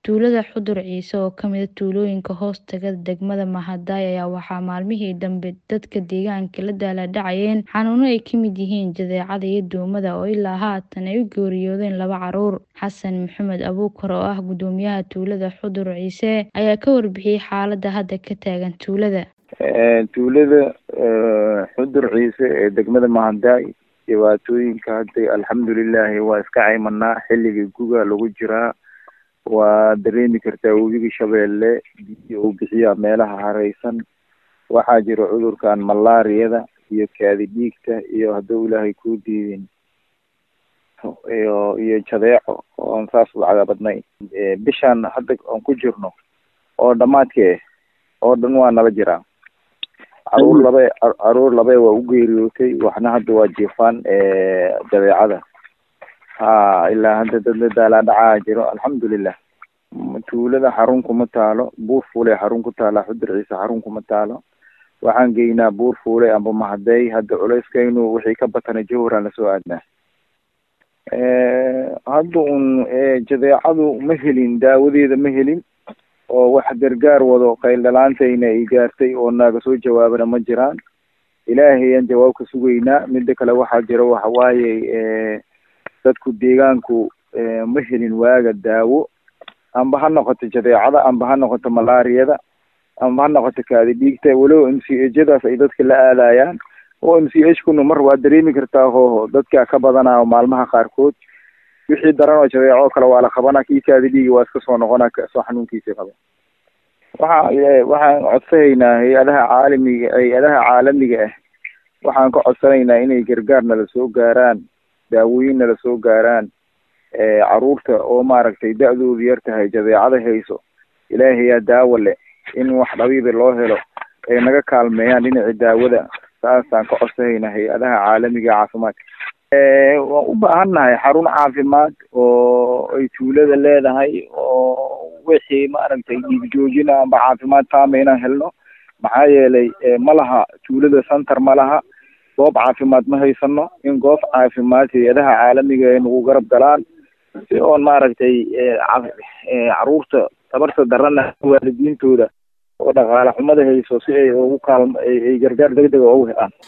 Tuulada Xudur Ciise oo ka mid ah tuulooyinka hoostaga degmada Mahadai ayaa waxaa maalmihii dambe dadka deegaanka la daalaa dhacayeen xanuuno ay ka mid yihiin jadeecada iyo duumada oo ilaa haatan ay u geeriyoodeen laba carruur. Xasan Maxamed Abuukar oo ah guddoomiyaha tuulada Xudur Ciise ayaa ka warbixiyay xaaladda hadda ka taagan tuulada. tuulada xudur ciise ee degmada mahadai dhibaatooyinka hadda alxamdulilaahi waa iska caymanaa xilligii guga lagu jiraa waa dareemi kartaa webiga shabeelle biyo uu bixiyaa meelaha hareysan waxaa jira cudurkan malaariyada iyo kaadi dhiigta iyo hadduu ilaahay kuu diidin iyo iyo jadeeco oon saas lacaga badnayn bishaan hadda aan ku jirno oo dhamaadkee oo dhan waa nala jiraa caruur laba caruur labe waa u geeriyootay waxna hadda waa jiifaan jadeecada ha ilaa hadda dad la daalaa dhacaa jiro alxamdulilah tuulada xarun kuma taalo buur fuule xarun ku taala xudur ciise xarun kuma taalo waxaan geynaa buur fuule amba mahadey hadda culeyskaynu wixii ka batana jawharaan lasoo aadnaa hadda un jadeecadu ma helin daawadeeda ma helin oo wax gargaar wado qayldhalaantayna ay gaartay oo naaga soo jawaabana ma jiraan ilaahayaan jawaab ka sugaynaa mida kale waxaa jira waxa waaye dadku deegaanku ma helin waaga daawo amba ha noqoto jadeecada amba ha noqoto malaariyada amba ha noqoto kaadi dhiigta walow m c hjadaas ay dadka la aadayaan oo m c h kuna mar waa dareemi kartaa hoo dadka ka badanaa maalmaha qaarkood wixii daran oo jadeeco kale waa la qabanaa kii kaadi dhiigi waa iska soo noqonaa soo xanuunkiisii qaba waxa waxaan codsanaynaa hay-adaha caalamiga hay-adaha caalamiga ah waxaan ka codsanaynaa inay gargaar nala soo gaaraan daawooyin nala soo gaaraan caruurta oo maaragtay da-doodu yar tahay jadeecada hayso ilaahayaa daawo leh in wax dhabiiba loo helo ay naga kaalmeeyaan dhinaci daawada saasaan ka codsanaynaa hay-adaha caalamiga caafimaadka waan u baahan nahay xarun caafimaad oo ay tuulada leedahay oo wixii maaragtay dhiig joojina amba caafimaad taama inaan helno maxaa yeelay ma laha tuulada center ma laha goob caafimaad ma haysano in goob caafimaad hay-adaha caalamiga ay nagu garab galaan si oon maaragtay caruurta tabarta darana waalidiintooda oo dhaqaale xumada hayso si ay ugu kaalm ay gargaar degdega ugu helaan